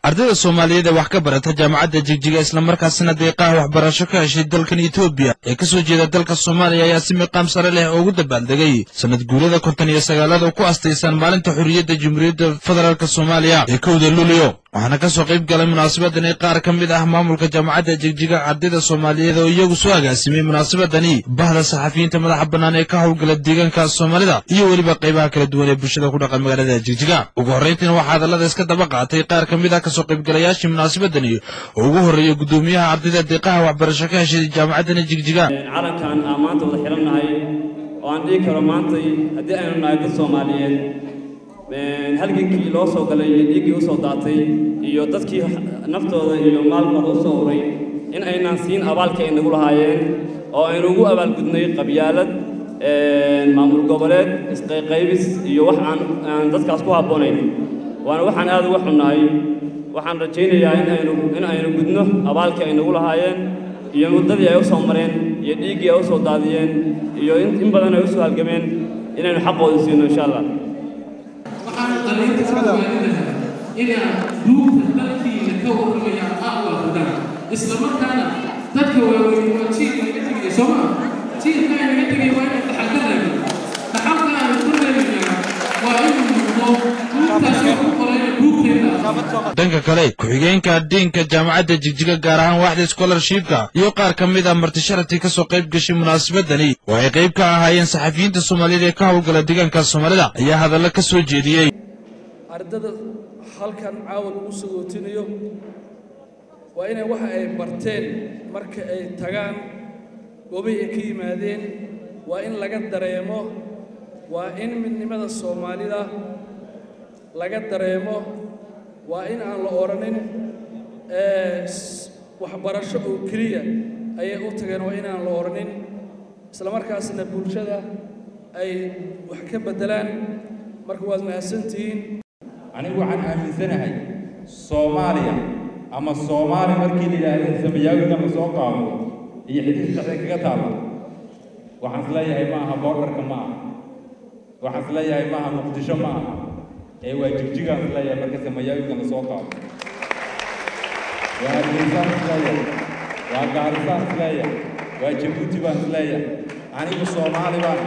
ardayda soomaaliyeed ee wax ka barata jaamacadda jigjiga islamarkaasina deeqaha waxbarasho ka heshay dalkan etoobiya ee ka soo jeeda dalka soomaaliya ayaa si miqaam sare leh ugu dabaaldegay sanad guurada konton iyo sagaalaad oo ku astaysan maalinta xorriyadda jamhuuriyadda federaalk soomaaliya ee kowda luulyo waxaana ka soo qayb galay munaasabadani qaar ka mid ah maamulka jaamacadda jigjiga ardayda soomaaliyeed oo iyagu soo agaasimay munaasabadani bahda saxafiyiinta madaxa bannaan ee ka howlgala deegaanka soomaalida iyo weliba qaybaha kala duwan ee bulshada ku dhaqan magaalada jigjiga ugu horrayntiina waxaa hadallada iska daba qaatay qaar ka mid ah kasoo qaybgalayaashii munaasabadani oo ugu horreeya guddoomiyaha ardayda deeqaha waxbarasho ka heshay jaamacaddani jigjiga calankan aan maanta wada xirannahay oo aan dhihi karo maantay haddii aynu nahay dad soomaaliyeed halgankii loo soo galay iyo dhiiggii usoo daatay iyo dadkii naftooda iyo maalkooda u soo huray in aynaan siin abaalkii ay nagu lahaayeen oo aynu ugu abaalgudnay qabyaalad maamul goboleed isqayqaybis iyo wax aan aan dadkaas ku habboonayn waana waxaan aad uga xunnahay waxaan rajaynayaa in aynu in aynu gudno abaalkii ay nagu lahaayeen iyo muddadii ay u soo mareen iyo dhiiggii ay u soo daadiyeen iyo in badan ay u soo halgameen inaynu xaqooda siino insha allah waxaan qaliinta ka waaninahay inaad duugta dalkiina ka warramayaan aqbalkudaan isla markaana dadka waaweyn waa jiilka naga tegaya soo maa jiilka ay naga tegaya waa inuu dhaxal ka reebo dhaxalka aanu ku reebaynaa waa inuu noqdo duugtaasoo ku qorayna duugteeda dhanka kale ku-xigeenka diinka jaamacadda jigjiga gaar ahaan waaxda scholarshipka iyo qaar ka mid ah martisharaftii ka soo qayb gashay munaasabadani oo ay qayb ka ahaayeen saxafiyiinta soomaaliyeed ee ka howlgala deegaanka soomaalida ayaa hadallo ka soo jeediyey ardada halkan caawa lagu sagootinayo waa inay waxa ay barteen marka ay tagaan goobihii ay ka yimaadeen waa in laga dareemo waa in midnimada soomaalida laga dareemo waa in aan la odhanin waxbarasho oo keliya ayay u tageen waa inaan la odhanin islamarkaasna bulshada ay wax ka beddelaan marka waad mahadsantihiin anigu waxaan aaminsanahay soomaaliya ama soomaali markii la yidhaahdo samayaawiga la soo qaado iyo xidid dhexda kaga taalla waxaan isleeyahay ma aha boordarka ma aha waxaan isleeyahay ma aha muqdisho ma aha ee waa jigjigaan isleeyahay marka samayaawiga la soo qaado waa hargeysaan isleeyahay waa gaarisaan isleeyahay waa jabuuti baan isleeyahay anigu soomaali baan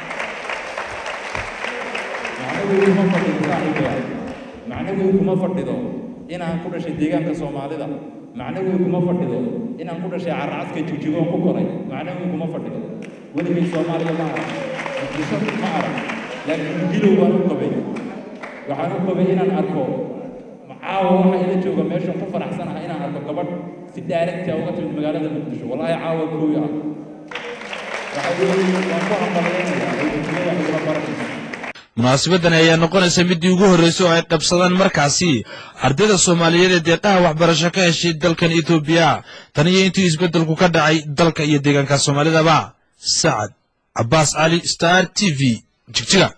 macnaheedu kuma fadhido saaxiibayaal macnaheedu kuma fadhido inaan ku dhashay deegaanka soomaalida macnaheedu kuma fadhido inaan ku dhashay carracadka jigjigoon ku koray macnaheedu kuma fadhido weligay soomaaliya ma arag muqdisho ma arag laakiin dilow baan u qabay waxaan u qabay inaan arko caawa waxa ila jooga meesha ku faraxsanaha inaan arko gabadh si daaragta uga timid magaalada muqdisho wallaahi caawa kooya ah waxa weeye waan ku hambaleynayaa oo jigjiga wax igula baranaysa munaasabadani ayaa noqonaysa middii ugu horraysay oo ay qabsadaan markaasi ardayda soomaaliyeed ee deeqaha waxbarasho ka heshay dalkan etoobiya tan iyo intii isbeddelku ka dhacay dalka iyo deegaanka soomaalidaba sacad cabbaas cali star t v jigjiga